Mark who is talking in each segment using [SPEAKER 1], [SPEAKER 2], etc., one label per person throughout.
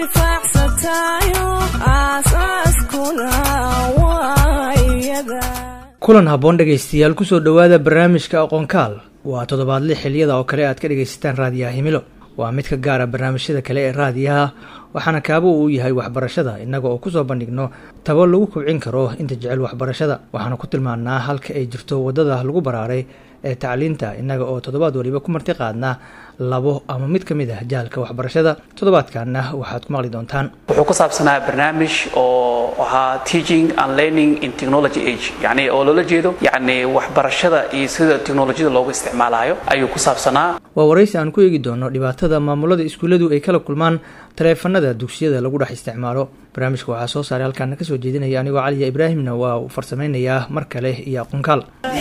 [SPEAKER 1] anfacsatayo aasaaskuna waa iyada
[SPEAKER 2] kulan habboon dhegaystayaal kusoo dhowaada barnaamijka aqoonkaal waa toddobaadle xiliyada oo kale aad ka dhegaysataan raadiyaha himilo waa mid ka gaara barnaamijyada kale ee raadiyaha waxaana kaabo uu yahay waxbarashada innaga oo kusoo bandhigno tabo lagu kobcin karo inta jecel waxbarashada waxaana ku tilmaannaa halka ay jirto waddada lagu baraaray ee tacliinta innaga oo toddobaad waliba ku marti qaadna labo ama mid ka mid ah jahalka waxbarashada toddobaadkanna waxaad ku maqli doontaan
[SPEAKER 3] wuxuu ku saabsanaa barnaamij oo ahaa teaching and learning in technology age yani oo loola jeedo yani waxbarashada iyo sida teknolojiyada loogu isticmaalayo ayuu ku saabsanaa
[SPEAKER 2] waa waraysi aan ku eegi doono dhibaatada maamulada iskuulladu ay kala kulmaan taleefanada dugsiyada lagu dhex isticmaalo barnaamijka waxaa soo saaray halkaana kasoo jeedinaya anigoo caliya ibraahimna waa uu farsamaynayaa mar kale iyo aqoonkaal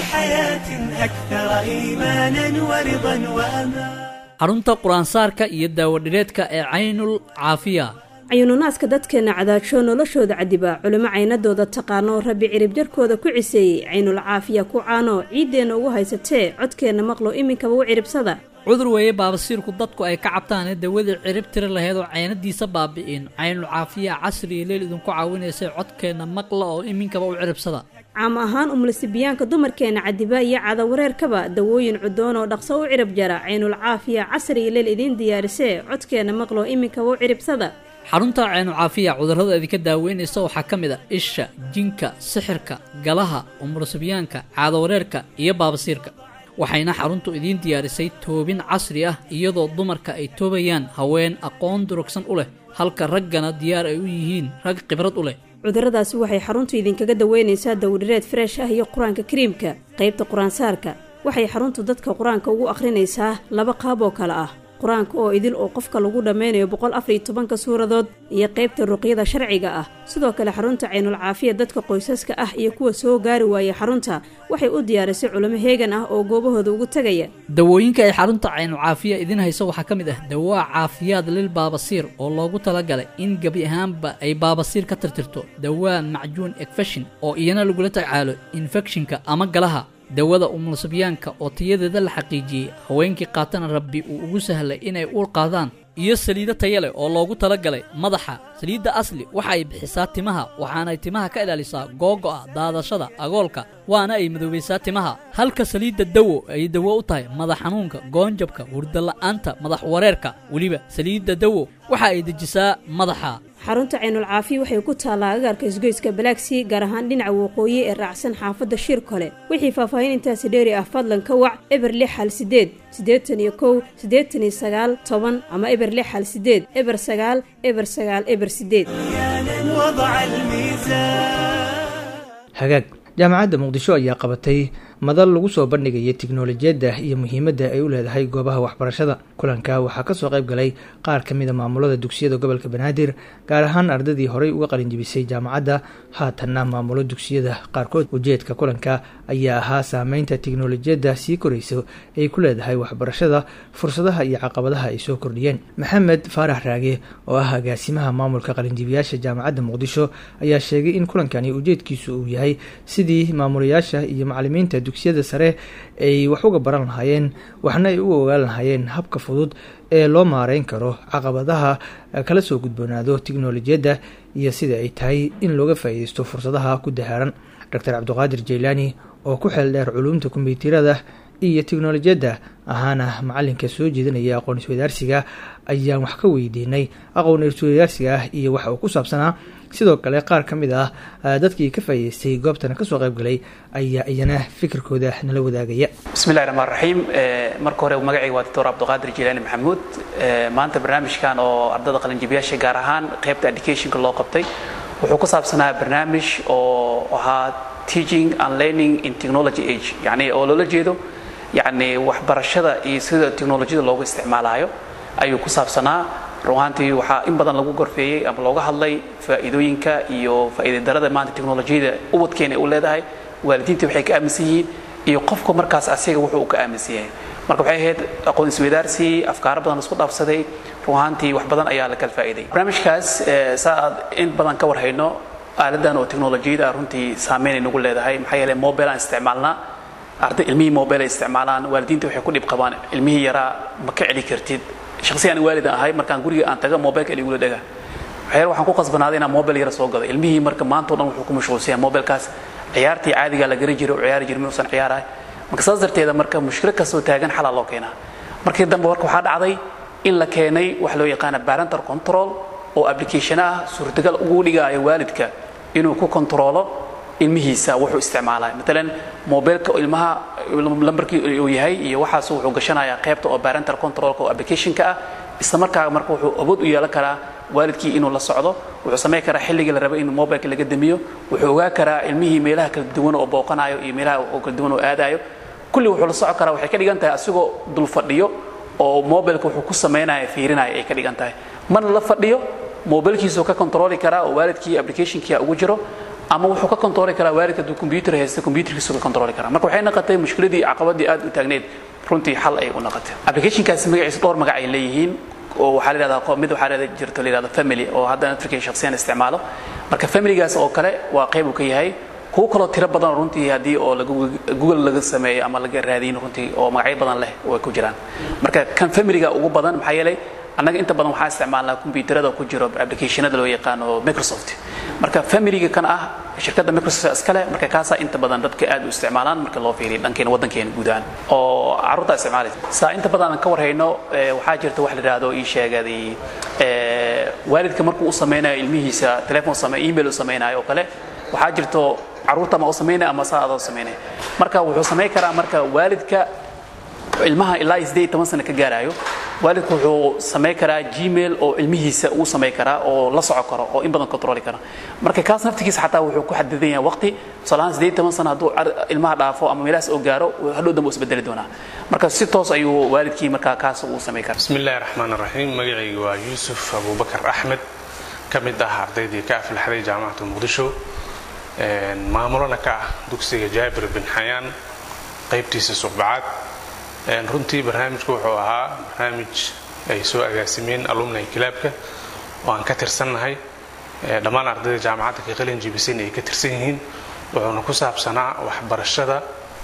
[SPEAKER 4] xarunta qur-aansaarka iyo daawadhireedka ee caynul caafiya
[SPEAKER 5] cayununaadka dadkeenna cadaajoo noloshooda cadiba culimo caynadooda taqaano rabbi ciribjarkooda ku ciseeyey caynul caafiya ku caano ciiddeenna ugu haysatee codkeenna maqlo iminkaba u ciribsada
[SPEAKER 4] cudur weeye baabasiirku dadku ay ka cabtaane dawadii cirib tiri laheyd oo caynadiisa baabi'in caynul caafiya casriyo leel idinku caawinaysay codkeenna maqla oo iminkaba u ciribsada
[SPEAKER 5] caam ahaan umlisibiyaanka dumarkeenna cadiba iyo cadawareerkaba dawooyin cudoon oo dhaqso u cirib jara caynul caafiya casriyo leel idiin diyaarisee codkeenna maqlo iminkaba u ciribsada
[SPEAKER 4] xarunta caynu caafiya cudurrada idinka daaweynaysa waxaa ka mid a isha jinka sixirka galaha umurasibyaanka caadawareerka iyo baabasiirka waxayna xaruntu idiin diyaarisay toobin casri ah iyadoo dumarka ay toobayaan haween aqoon durugsan u leh halka raggana diyaar ay u yihiin rag khibrad u leh
[SPEAKER 5] cudurradaasi waxay xaruntu idinkaga daweynaysaa dawdhireed freesh ah iyo qur-aanka kariimka qaybta qur-aansaarka waxay xaruntu dadka qur-aanka ugu akhrinaysaa laba qaab oo kale ah qur-aanka oo idil oo qofka lagu dhammaynayo boqol afariyo tobanka suuradood iyo qaybta ruqyada sharciga ah sidoo kale xarunta caynul caafiya dadka qoysaska ah iyo kuwa soo gaari waayay xarunta waxay u diyaarisay culimo heegan ah oo goobahooda ugu tegaya
[SPEAKER 4] dawooyinka ay xarunta caynul caafiya idiin hayso waxaa ka mid ah dawaa caafiyaad lil baabasiir oo loogu talagalay in gebi ahaanba ay baabasiir ka tirtirto dawaa macjuun ekfeshin oo iyana lagula tacaalo infekshinka ama galaha dawada umulsibyaanka oo tayadeeda la xaqiijiyey haweenkii qaatana rabbi uu ugu sahlay inay uur qaadaan iyo saliido taya leh oo loogu talagalay madaxa saliidda asli waxa ay bixisaa timaha waxaanay timaha ka ilaalisaa googo'a daadashada agoolka waana ay madoobaysaa timaha halka saliidda dawo ay dawo u tahay madax xanuunka goonjabka hurdala'aanta madax wareerka weliba saliidda dawo waxa ay dejisaa madaxa
[SPEAKER 5] xarunta caynul caafiya waxay ku taallaa agaarka isgoyska balaagsii gaar ahaan dhinaca waqooyi ee raacsan xaafadda shir kole wixii faahfaahin intaasi dheeri ah fadlan ka wac eber lix hal sideed siddeetan iyo kow siddeetan iyo sagaal toban ama eber lix hal sideed eber sagaal eber sagaal eber sideed
[SPEAKER 2] hagaag jaamacadda muqdisho ayaa qabatay madal lagu soo bandhigaya tiknolojiyadda iyo muhiimadda ay u leedahay goobaha waxbarashada kulanka waxaa kasoo qayb galay qaar ka mida maamulada dugsiyada gobolka banaadir gaar ahaan ardadii horey uga qalinjibisay jaamacadda haatanna maamulo dugsiyada qaarkood ujeedka kulanka ayaa ahaa saameynta tiknolojiyadda sii korayso ay ku leedahay waxbarashada fursadaha iyo caqabadaha ay soo kordhiyeen maxamed faarax raage oo ah agaasimaha maamulka qalinjibiyaasha jaamacadda muqdisho ayaa sheegay in kulankani ujeedkiisu uu yahay sidii maamulayaasha iyo macalimiinta dugsiyada sare ay wax uga baran lahaayeen waxna ay u ogaan lahaayeen habka fudud ee loo maareyn karo caqabadaha kala soo gudboonaado tiknolojiyadda iyo sida ay tahay in looga faa'iideysto fursadaha ku dahaaran doctor cabdiqaadir jaylaani oo ku xeel dheer culuumta kombyuutarada iyo tiknolojiyadda ahaana macalinka soo jeedinaya aqoon iswadaarsiga ayaan wax ka weydiinay aqoon iswadaarsiga ah iyo waxa uu ku saabsanaa sidoo kale qaar ka mid ah dadkii ka faa'iideystay goobtana kasoo qayb galay ayaa iyana fikirkooda nala wadaagaya
[SPEAKER 3] bismillahi raxmaan raxiim marka hore magacayga waa doctor cabdiqaadir jilaani maxamuud maanta barnaamijkan oo ardada qalinjibiyaasha gaar ahaan qaybta educationka loo qabtay wuxuu ku saabsanaa barnaamij oo ahaa teaching and learning in technology age yani oo loola jeedo yani waxbarashada iyo sida teknolojiyada loogu isticmaalayo ayuu ku saabsanaa run ahaantii waxaa in badan lagu gorfeeyey ama looga hadlay faa'iidooyinka iyo faa'iidadarada maanta teknolojiyada ubadkeena u leedahay waalidiinta waxay ka aaminsan yihiin iyo qofka markaas asiga wuxuu uu ka aaminsan yahay marka waxay ahayd aqoon isweydaarsi afkaaro badan isku dhaafsaday run ahaantii wax badan ayaa la kala faa'iiday barnaamijkaas saa aad in badan ka warhayno aaladan oo teknolojiyada runtii saameynay nagu leedahay maxaa yeelay mobile aan isticmaalnaa arday ilmihii mobile ay isticmaalaan waalidiinta waxay ku dhib qabaan ilmihii yaraa ma ka celi kartid shakhsi aan waalid ahay markaan guriga aan taga mobileka iligula dhaga waxyaal waxaan ku qasbanaaday inaan mobile yara soo gado ilmihii marka maanta o dhan wuxuu ku mashquulsan yahay mobilekaas ciyaartii caadigaa la garan jiray oo ciyaari jiray minuusan ciyaarahay marka saas darteeda marka mushkilo kastoo taagan xalaa loo keenaa markii dambe marka waxaa dhacday in la keenay wax loo yaqaana parental control oo application ah suurtagal ugu dhigaayo waalidka inuu ku kontroolo ilmihiisa wuxuu isticmaalaya maalan mobilka ilmaha lambarkii uu yahay iyo waxaas wuxuu gashanayaa qaybta oo parental controlka oo applicationka ah isla markaa marka wuxuu awood u yeelan karaa waalidkii inuu la socdo wuxuu samayn karaa xilligii la rabo in mobilka laga damiyo wuxuu ogaa karaa ilmihii meelaha kala duwan oo booqanayo iyo meelaha oo kala duwan oo aadayo kulli wuxuu la socon karaa waxay ka dhigan tahay asigoo dul fadhiyo oo mobilka wuxuu ku samaynaya fiirinaya ay ka dhigan tahay mana la fadhiyo mobilkiisuu ka kontrooli karaa oo waalidkii applicationkia ugu jiro ama wuxuu ka kontrooli karaa waalidka hadduu combyuter haysta combyuterkiisu ka kontrooli karaa marka waxay noqotay mushkiladii caqabadii aad u taagneed runtii xal ay u noqotay applicationkaasi magaciisa dhowr magac ay leeyihiin oo waxaa la yidhahdaa mid waxaa la jirto la yidhahdo family oo hadda african shakhsiyan isticmaalo marka familygaas oo kale waa qayb uu ka yahay kuwo kaloo tiro badan runtii haddii oo google laga sameeyo ama laga raadiyin runtii oo magacyo badan leh way ku jiraan marka kan familyga ugu badan maxaa yeelay annaga inta badan waxaa isticmaalnaa kombyuutarada ku jiro applicationada loo yaqaano microsoft marka familyga kan ah shirkadda microsoft iskale marka kaasaa inta badan dadka aad u isticmaalaan marka loo fiiriyo dhankeena waddankeena guud ahaan oo carruurta isticmaalaysa saa inta badan aan ka warhayno waxaa jirta wax la yidhaahdo ii sheegaday waalidka markuu u samaynayo ilmihiisa telephone same email u samaynayo oo kale waxaa jirto carruurta ma u samaynaya ama saa adoo samaynaya marka wuxuu samayn karaa marka waalidka ilmaha ilaa iyo siddeed iyo toban sano ka gaarayo waalidku wuxuu samayn karaa gmail oo ilmihiisa uu samayn karaa oo la soco karo oo in badan controli kara marka kaas naftigiisa xataa wuxuu ku xadidan yahay waqti tusaalahaan siddeed iyo toban sano hadduu ilmaha dhaafo ama meelahaas oo gaaro hadhow dambe uu isbedeli doonaa marka si toos ayuu waalidkii markaa kaas uu samayn karaa
[SPEAKER 6] bismi illahi raxmaan raxiim magacayga waa yuusuf abubakar axmed ka mid ah ardaydii ka aflaxday jaamacata muqdisho maamulana ka ah dugsiga jaabir bin xayaan qaybtiisa suqbacaad runtii barnaamijku wuxuu ahaa barnaamij ay soo agaasimeen alumni kilaabka oo aan ka tirsannahay dhammaan ardayda jaamacadda ka qalin jibisan ay ka tirsan yihiin wuxuuna ku saabsanaa waxbarashada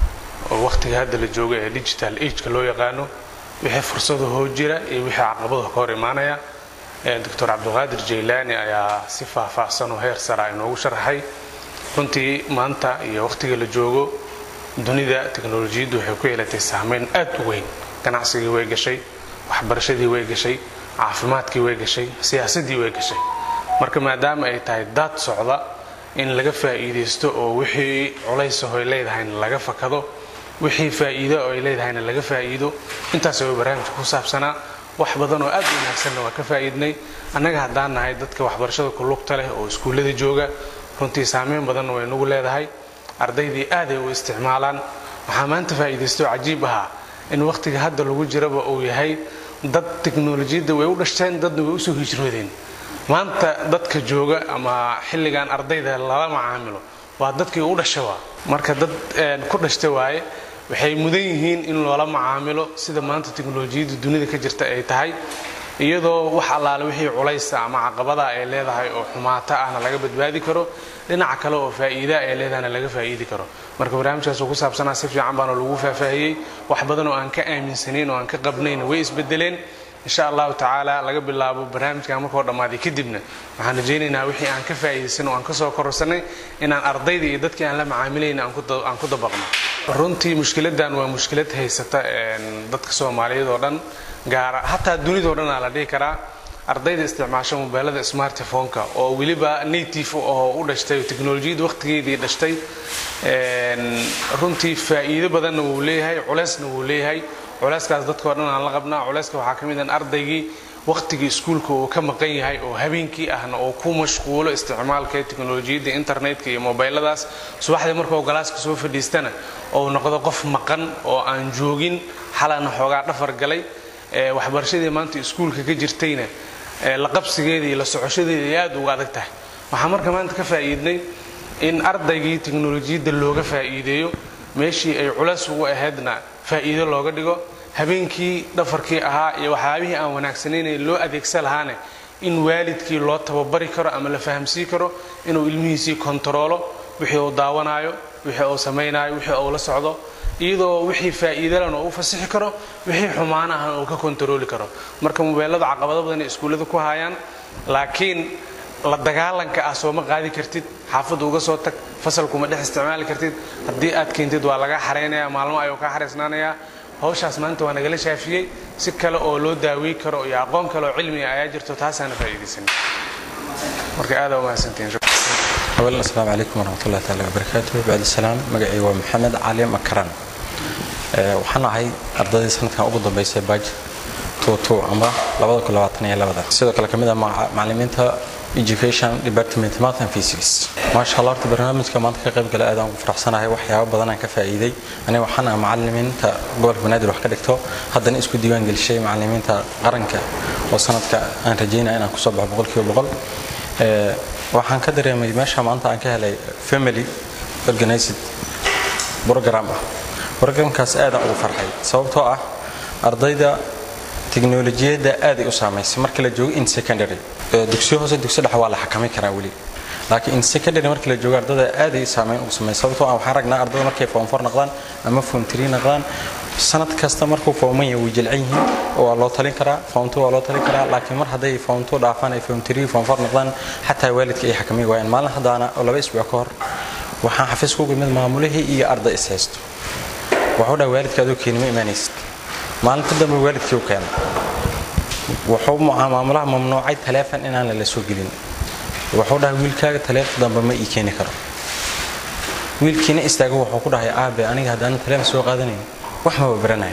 [SPEAKER 6] oo wakhtiga hadda la jooga ee digital ageka loo yaqaano wixii fursadahoo jira iyo wixii caqabadaho ka hor imaanaya doctor cabdiqaadir jaylaani ayaa si faahfaahsan oo heer sara inoogu sharaxay runtii maanta iyo wakhtiga la joogo dunida teknolojiyaddu waxay ku yeelatay saameyn aad u weyn ganacsigii way gashay waxbarashadii way gashay caafimaadkii way gashay siyaasaddii way gashay marka maadaama ay tahay daad socda in laga faa'iidaysto oo wixii culaysahoy leedahayna laga fakado wixii faa'iido oo ay leedahayna laga faa'iido intaas way barnaamijka ku saabsanaa wax badan oo aad u wanaagsanna waa ka faa'iidnay annaga haddaan nahay dadka waxbarashada ku lugta leh oo iskuullada jooga runtii saameyn badanna way nagu leedahay ardaydii aaday u isticmaalaan waxaa maanta faa'iidaysto cajiib ahaa in wakhtiga hadda lagu jiraba uu yahay dad teknolojiyadda way u dhashteen dadna way usoo hijroodeen maanta dadka jooga ama xilligan ardayda lala macaamilo waa dadkii u dhasha waa marka dad ku dhashta waaye waxay mudan yihiin in loola macaamilo sida maanta teknolojiyadda dunida ka jirta ay tahay iyadoo wax allaale wixii culaysa ama caqabada ay leedahay oo xumaata ahna laga badbaadi karo dhinaca kale oo faa'iida ay leedahayna laga faa'iidi karo marka barnaamijkaas oo ku saabsanaa si fiican baana lagu faahfaahiyey wax badan oo aan ka aaminsanayn oo aan ka qabnayn way isbedeleen insha allahu tacaala laga bilaabo barnaamijkan markoo dhammaaday kadibna waxaan rajaynaynaa wixii aan ka faa'iidaysan oo aan ka soo kororsanay inaan ardayda iyo dadkii aan la macaamilayna aan ku dabaqno runtii mushkiladan waa mushkilad haysata dadka soomaaliyeed oo dhan gaara hataa dunidao dhan aa la dhihi karaa ardayda isticmaasho mobeelada smartphone-ka oo weliba native oo u dhashtay oo teknolojiyadda wakhtigeedii dhashtay runtii faa'iido badanna wuu leeyahay culeysna wuu leeyahay culeyskaas dadkao dhan aan la qabnaa culeyska waxaa ka mid an ardaygii wakhtigii iskuulka uu ka maqan yahay oo habeenkii ahna oo ku mashquulo isticmaalka teknolojiyadda internetka iyo mobeyladaas subaxdii markuu galaaska soo fadhiistana ou noqdo qof maqan oo aan joogin xalana xoogaa dhafar galay waxbarashadii maanta iskuulka ka jirtayna la qabsigeeda iyo la socoshadeeda ay aad uga adag tahay waxaa marka maanta ka faa'iidnay in ardaygii teknolojiyadda looga faa'iideeyo meeshii ay culays ugu ahaydna faa'iido looga dhigo habeenkii dhafarkii ahaa iyo waxyaabihii aan wanaagsanayna loo adeegsan lahaane in waalidkii loo tababari karo ama la fahamsii karo inuu ilmihiisii kontaroolo wixii uu daawanaayo wixii uu samaynayo wixii uu la socdo iyadoo wixii faa'iidalan oo u fasixi karo wixii xumaan ahna uu ka kontarooli karo marka mobeelada caqabado badan ay iskuullada ku hayaan laakiin la dagaalanka ah sooma qaadi kartid xaafadda uga soo tag fasalkuma dhex isticmaali kartid haddii aad keentid waa laga xaraynaya maalmo ayuu kaa xaraysnaanayaa hawshaas maanta waa nagala shaafiyey si kale oo loo daawey karo iyo aqoon kale oo cilmiga ayaa jirto taasaana faa'iidaysan marka aada umahadsantihiin
[SPEAKER 7] أولا السلام عليكم ورحمة الله تعالى وبركاته بعد السلام مقعي ومحمد علي مكران waxaan ahay ardaydii sanadkan ugu dambeysay baaj tuutu ama labada kun labaatan iyo labada sidoo kale kamid ah macalimiinta education department math and physics maasha allah horta barnaamijka maanta ka qayb gala aad aan ugu faraxsanahay waxyaabo badan aan ka faa'iiday aniga waxaan ahay macalimiinta gobolka banaadir wax ka dhigto haddana isku diiwaan gelishay macalimiinta qaranka oo sanadka aan rajeynaya inaan kusoo baxo boqolkiiba boqol waxaan ka dareemay meesha maanta aan ka helay family organized program ah programkaas aadaan ugu farxay sababtoo ah ardayda tiknolojiyadda aaday u saamaysay marka la joogo in secondary dugsiyo hoose dugsi dhexe waa la xakamay karaa weli laakiin in secondary marka la joogo ardada aaday saameyn ugu sameeyay sababtoo ah waxaan ragnaa ardada markay form 4 noqdaan ama form 3 noqdaan sanad kasta markuu forman yahay way jilcan yihiin oo waa loo talin karaa form 2 waa loo talin karaa laakiin mar hadday form 2 dhaafaan ay form 3 form 4 noqdaan xataa waalidka ay xakamay waayaan maalin haddaana oo laba isbuuc ka hor waxaan xafiis ku mid maamulihii iyo arday is haysto wuxuu dhaha waalidka adoo keenima imaanaysid maalinta dambe waalidkii u keenay wuxuu maamulaha mamnuucay taleefon inaan lala soo gelin wuxuu dhahay wiilkaaga taleefon dambe ma ii keeni karo wiilkiina istaago wuxuu ku dhahay aabe aniga haddaan taleefon soo qaadanayn wax maba baranahay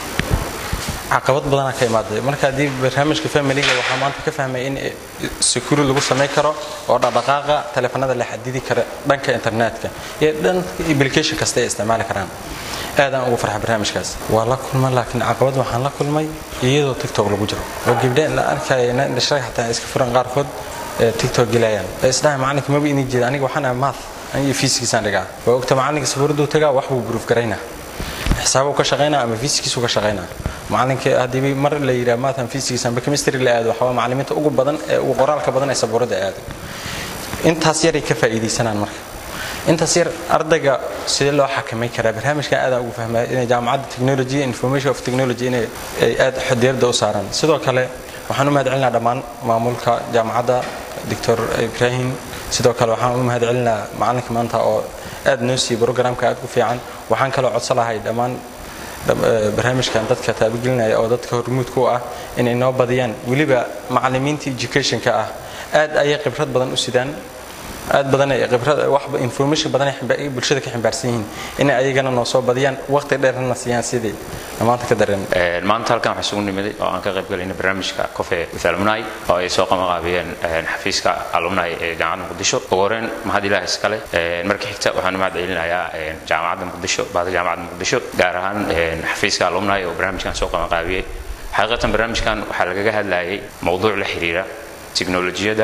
[SPEAKER 7] caqabad badanaa ka imaaday marka haddii barnaamijka familiga waxaa maanta ka fahmay in security lagu samay karo oo dhaqdhaqaaqa taleefanada la xadidi kara dhanka internetka iyo dhanka application kasta ay isticmaali karaan aadaan ugu farxa barnaamijkaas waa la kulmay laakiin caqabad waxaan la kulmay iyadoo tiktok lagu jiro oo gabdhe la arkaya dhashay xataa iska furan qaarkood tiktok gelayaan isdhahay macalinka maba inii jeeda aniga waxaan ahay math aniga fiisigiisaan dhigaa waa ogta macalinka sabuuraduu tagaa wax buu buruuf garaynaa xisaabuu ka shaqaynaa ama fiisigiisuu ka shaqaynaa macalinka haddii mar la yidhaha math and physics amba chemistry la aado waxaa macalimiinta ugu badan ee ugu qoraalka badan ee sabuuradda aado intaas yaray ka faa'iidaysanaan marka intaas yar ardayga sidee loo xakamay karaa barnaamijka aadaan ugu fahmaya inay jaamacadda technology information of technology inay ay aad xodiyarda u saaraan sidoo kale waxaan u mahad celinaa dhammaan maamulka jaamacadda doctor ibrahim sidoo kale waxaan u mahad celinaa macalinka maanta oo aad noo siiyey programka aad ku fiican waxaan kaloo codsan lahay dhammaan barnaamijkan dadka taabagelinaya oo dadka hormuudka u ah inay noo badiyaan weliba macalimiinta educationka ah aad ayay khibrad badan u sidaan aad badan ay khibrad wax information badan ay bulshada ka ximbaarsan yihiin inay ayagana noo soo badiyaan waqti dheerna siiyaan sidii maanta ka dareen
[SPEAKER 8] maanta halkan waxaa isugu nimiday oo aan ka qayb galayna barnaamijka cofe with alumni oo ay soo qamaqaabiyeen xafiiska alumni ee jaamacadda muqdisho ugu horreyn mahad ilaah iskale marka xigta waxaan u mahad celinayaa jaamacadda muqdisho baada jaamacadda muqdisho gaar ahaan xafiiska alumni oo barnaamijkan soo qamaqaabiyey xaqiiqatan barnaamijkan waxaa lagaga hadlayay mowduuc la xiriira tiknolojiyadda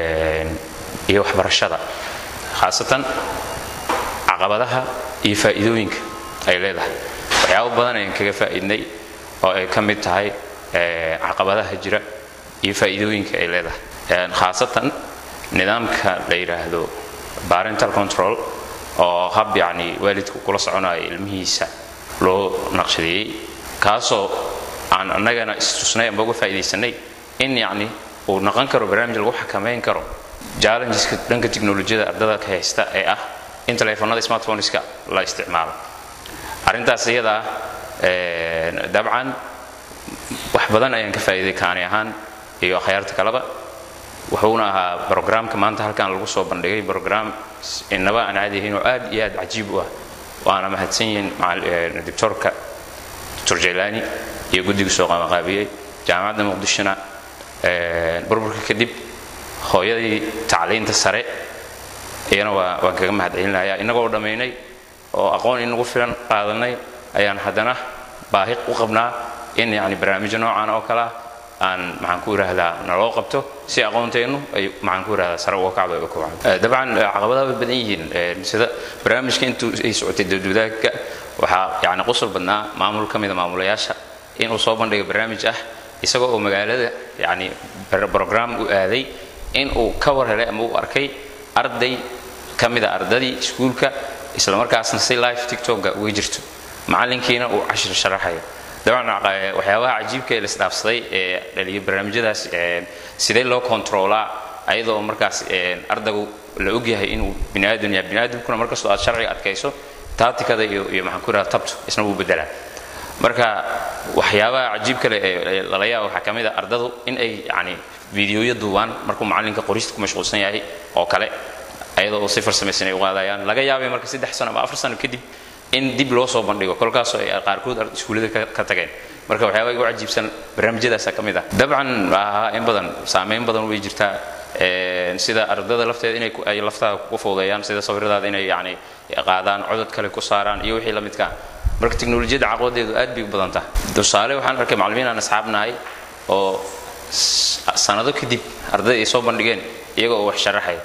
[SPEAKER 8] iyo waxbarashada khaasatan caqabadaha iyo faa'iidooyinka ay leedahay waxyaabo badan ayaan kaga faa'iidnay oo ay ka mid tahay caqabadaha jira iyo faa'iidooyinka ay leedahay khaasatan nidaamka la yidhaahdo parental control oo hab yacni waalidku kula soconayo ilmihiisa loo naqshadeeyey kaasoo aan annagana istusnay amba uga faa'iidaysanay in yacni uu noqon karo barnaamij lagu xakamayn karo challengeska dhanka tiknolojiyada ardada ka haysta ee ah in taleefanada smartphoneska la isticmaalo arrintaas iyada ah dabcan wax badan ayaan ka faa'iiday kaani ahaan iyo akhyaarta kaleba wuxuuna ahaa brograamka maanta halkan lagu soo bandhigay brogram inaba aan caadi ahayn oo aad iyo aad cajiib u ah waana mahadsan yihiin doctorka doctor jailani iyo guddiga soo qabanqaabiyey jaamacadda muqdishona burburka kadib hooyadii tacliinta sare iyana waa waan kaga mahad celinaya innagoo dhammaynay oo aqoon inagu filan qaadanay ayaan haddana baahi u qabnaa in yani barnaamijyo noocan oo kale ah aan maxaan ku idhaahdaa naloo qabto si aqoonteennu ay maxaan ku idhahdaa sare uga kacdo uga kobcdo dabcan caqabadaha way badan yihiin sida barnaamijka intuu ay socotay dowdwadaagka waxaa yani qusul badnaa maamul ka mida maamulayaasha inuu soo bandhiga barnaamij ah isagoo oo magaalada yani brogram u aaday in uu ka war helay ama uu arkay arday ka mida ardadii iskuulka islamarkaasna si live tiktoka uga jirto macalinkiina uu cashir sharaxayo dabcan waxyaabaha cajiibka ee la isdhaafsaday ee dhaliya barnaamijyadaas sidee loo kontroolaa ayadoo markaas ardaygu la ogyahay inuu bini aadam yahay bini aadamkuna markastoo aad sharciga adkayso taatikada iyo iyo maxaan ku yidhaha tabtu isna wuu bedelaa marka waxyaabaha cajiib kale ee lala yaaba waxaa ka mid a ardadu in ay yacni fiidiyoyo duubaan markuu macallinka qorista ku mashquulsan yahay oo kale ayadoo uu si farsamaysan ay u qaadayaan laga yaabay marka saddex sano ama afar sano kadib in dib loo soo bandhigo kolkaasoo ay qaarkood iskuullada ka tageen marka waxyaabaha igu cajiibsan barnaamijyadaasa ka mid ah dabcan ahaa in badan saameyn badan way jirtaa sida ardada lafteeda inay ay laftaada ku fuudeeyaan sida sawiradaada inay yacni qaadaan codod kale ku saaraan iyo wixii la midka marka teknolojiyadda caqabadeedu aad bay u badan tahay tusaale waxaan arkay macallimiin aan asxaab nahay oo sanado kadib ardayda ay soo bandhigeen iyaga oo wax sharaxaya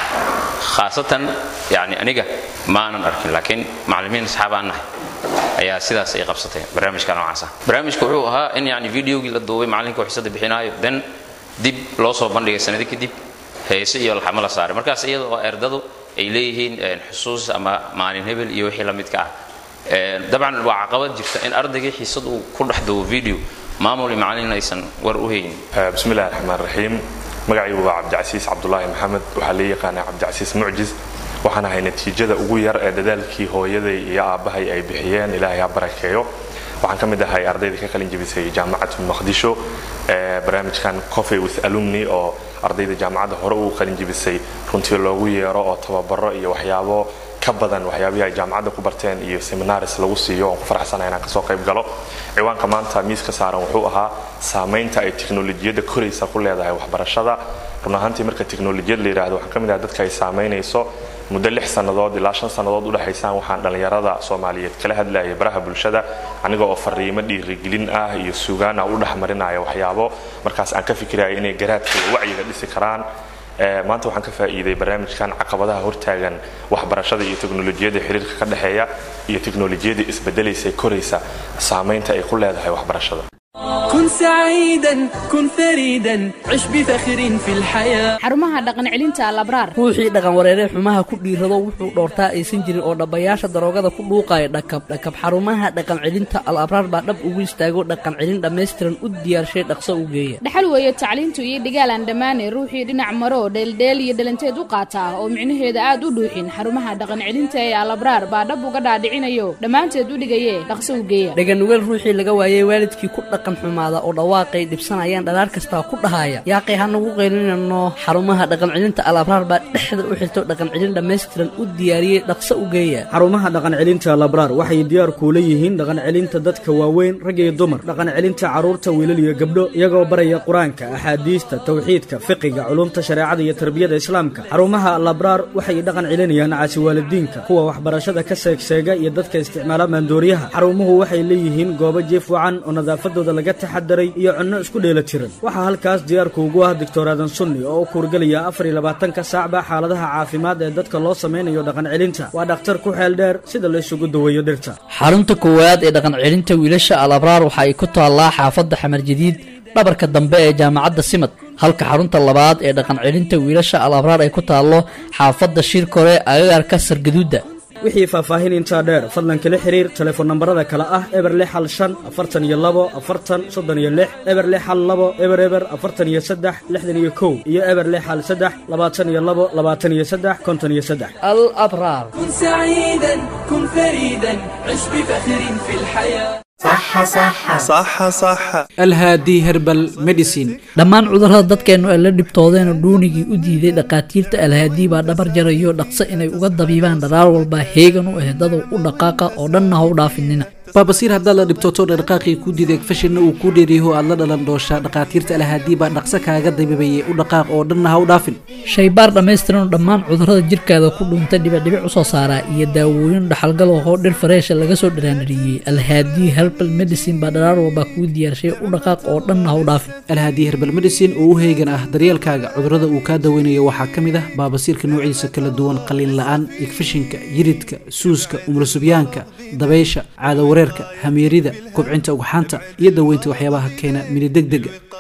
[SPEAKER 8] khaasatan yani aniga ma aanan arkin laakiin macallimiin asxaab aan nahay ayaa sidaas ay qabsatay barnaamijka noocaas ah barnaamijka wuxuu ahaa in yani videogii la duubay macallinka xisada bixinaayo then dib loo soo bandhigay sanado kadib heese iyo laxamo la saaray markaas iyada oo ardadu ay leeyihiin xusuus ama maalin hebel iyo wixii la midka ah dabcan waa caqabad jirta in ardaygii xiisad uu ku dhex duwo video maamul iyo macallin aysan war u haynin
[SPEAKER 9] bismi illahi raxmaan raxiim magacaygu waa cabdicasiis cabdulaahi maxamed waxaa la yaqaanaa cabdicasiis mucjis waxaan ahay natiijada ugu yar ee dadaalkii hooyaday iyo aabbahay ay bixiyeen ilaahay ha barakeeyo waxaan ka mid ahay ardaydii ka qalin jebisay jaamacatu maqdisho barnaamijkan coffee with alumni oo ardayda jaamacadda hore uu qalin jebisay runtii loogu yeero oo tababaro iyo waxyaabo ka badan waxyaabihii ay jaamacadda ku barteen iyo seminaris lagu siiyo oon ku faraxsanahay inaan kasoo qayb galo ciwaanka maanta miiska saaran wuxuu ahaa saamaynta ay teknolojiyadda koraysa ku leedahay waxbarashada run ahaantii marka teknolojiyad la yidhaahdo waxaan ka mid ahay dadka ay saamaynayso muddo lix sannadood ilaa shan sannadood u dhexaysaan waxaan dhallinyarada soomaaliyeed kala hadlayay baraha bulshada aniga oo fariimo dhiirigelin ah iyo sugaan ah u dhexmarinaya waxyaabo markaas aan ka fikiraya inay garaadka iyo wacyiga dhisi karaan maanta waxaan ka faa'iiday barnaamijkan caqabadaha hortaagan waxbarashada iyo teknolojiyadda xiriirka ka dhexeeya iyo teknolojiyadda isbedelaysa koraysa saamaynta ay ku leedahay waxbarashada
[SPEAKER 10] كن سعيدا كن فريدا عش بفخر في الحياة
[SPEAKER 11] xarumaha dhaqan celinta alabraar
[SPEAKER 4] ruuxii dhaqan wareeree xumaha ku dhiirado wuxuu dhoortaa aysan jirin oo dhabbayaasha daroogada ku dhuuqaya dhakab dhakab xarumaha dhaqan celinta al abraar baa dhab ugu istaago dhaqan celin dhammaystiran u diyaarshay dhaqso u geeya
[SPEAKER 11] dhaxal weeye tacliintu iyo dhigaal aan dhammaane ruuxii dhinac maro dheeldheel iyo dhalanteed u qaataa oo micnaheeda aad u dhuuxin xarumaha dhaqan celinta ee alabraar baa dhab uga dhaadhicinayo dhammaanteed u dhigaye dhaqso u geeya
[SPEAKER 4] dhaganugeel ruuxii laga waayey waalidkii ku dhaqan xumaada oo dhawaaqay dhibsanayaan dhalaar kastaa ku dhahaya yaaqay hanagu qaylinano xarumaha dhaqan celinta al abraar baa dhexda u xirto dhaqan celin dhammaystiran u diyaariyey dhaqso u geeya
[SPEAKER 12] xarumaha dhaqan celinta labraar waxay diyaar kuula yihiin dhaqan celinta dadka waaweyn rag iyo dumar dhaqan celinta carruurta wiilal iyo gabdho iyagoo baraya qur-aanka axaadiista tawxiidka fiqiga culumta shareecada iyo tarbiyada islaamka xarumaha labraar waxay dhaqan celinayaan caasiwaalidiinka kuwa waxbarashada ka seegseega iyo dadka isticmaala maandooriyaha xarumuhu waxay leeyihiin goobo jiif wacan oo nadaafadooda laga taxadaray iyo cunno isku dheela tiran waxaa halkaas diyaarku ugu ah doctor aadan sunni oo u kuurgelaya afar iyo labaatanka saacba xaaladaha caafimaad ee dadka loo samaynayo dhaqan celinta waa dhakhtar ku xeel dheer sida la isugu daweeyo dhirta
[SPEAKER 4] xarunta koowaad ee dhaqan celinta wiilasha al abraar waxa ay ku taallaa xaafadda xamar jadiid dhabarka dambe ee jaamacadda simad halka xarunta labaad ee dhaqan celinta wiilasha al abraar ay ku taallo xaafadda shirkore agagaarka sargaduudda
[SPEAKER 12] wixii faahfaahin intaa dheer fadlan kala xiriir telefoon nambarada kale ah eber lix hal shan afartan iyo labo afartan soddon iyo lix eber lix hal labo eber eber afartan iyo saddex lixdan iyo kow iyo eber lix hal saddex labaatan iyo labo labaatan iyo saddex konton iyo saddex
[SPEAKER 4] al abraar
[SPEAKER 10] كن سعيدا كن فريدا عش بفخر في الحياة
[SPEAKER 13] صح صح صح صح
[SPEAKER 14] alhaadi herbal medicine
[SPEAKER 4] dhammaan cudurrada dadkeennu ay la dhibtoodeen oo dhuunigii u diiday dhakhaatiirta alhaadii baa dhabar jarayo dhaqso inay uga dabiibaan dharaar walba heegan u ehdadow u dhaqaaqa oo dhanna ha u dhaafinina
[SPEAKER 14] baabasiir haddaad la dhibtooto dhaqaaqii ku diiday fashinna uu ku dheeriyaho aad la dhalan dooshaa dhakhaatiirta alhaadii baa dhaqso kaaga dabiibayay u dhaqaaq oo dhanna ha u dhaafin
[SPEAKER 4] shaybaar dhammaystiran oo dhammaan cudurrada jirkaada ku dhuuntay dhibicdhibic u soo saaraa iyo daawooyin dhaxalgal oo dhir fareesha laga soo dhiraanadhiyey alhaadii herbal medicine baa dharaar walba kuu diyaarshay u dhaqaaq oo dhanna ha u dhaafin
[SPEAKER 14] alhaadii herbal medicine oo u heegan ah daryeelkaaga cudurrada uu kaa daweynayo waxaa ka mid ah baabasiirka noociisa kala duwan qaliin la'aan igfishinka yiridka suuska umulsubyaanka dabaysha caadawareerka hamiirida kubcinta ugxaanta iyo daweynta waxyaabaha keena minidegdega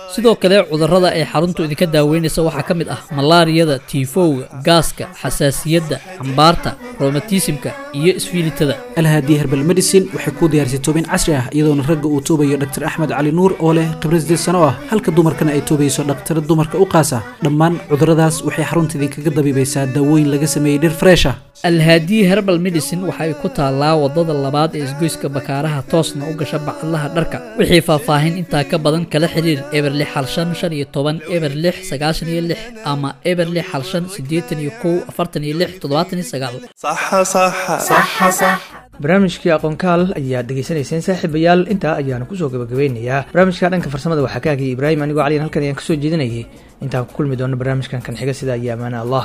[SPEAKER 4] sidoo kale cudurrada ay xaruntu idinka daaweynaysa waxaa ka mid ah malaariyada tiifowga gaaska xasaasiyadda cambaarta romatismka iyo isfiilitada
[SPEAKER 14] alhaadi herbal medicine waxay kuu diyaarisay toobin casri ah iyadoona ragga uu toobayo dr axmed cali nuur oo leh khibrad sideed sano ah halka dumarkana ay toobayso dhakhtara dumarka u qaasa dhammaan cudurradaas waxay xarunta idinkaga dabiibaysaa daawooyin laga sameeyey dhir freesha
[SPEAKER 4] alhaadi herbal medicine waxa ay ku taallaa wadada labaad ee isgoyska bakaaraha toosna u gasha bacadlaha dharka wixii faahfaahin intaa ka badan kala xiriir eber lix hal shan shan iyo toban eber lix sagaashan iyo lix ama eber lix hal shan siddeetan iyo kow afartan iyo lix toddobaatan iyo sagaal
[SPEAKER 2] barnaamijkii aqoonkaal ayaad dhegaysanayseen saaxiibayaal intaa ayaanu kusoo gabagabeynayaa barnaamijka dhanka farsamada waxaa ka hagaya ibraahim anigoo caliyan halkan ayaan kasoo jeedinayay intaan ku kulmi doono barnaamijkan kan xiga sida iyo amaana allah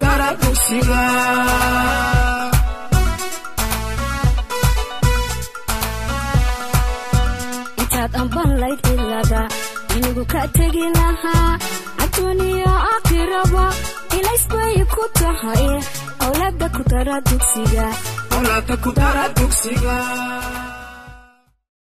[SPEAKER 1] intaad ambanlayd cilada inigu ka tegi lahaa adduuniyo aakhiraba ilaysbay ku tahay awlaada ku dara dugsiga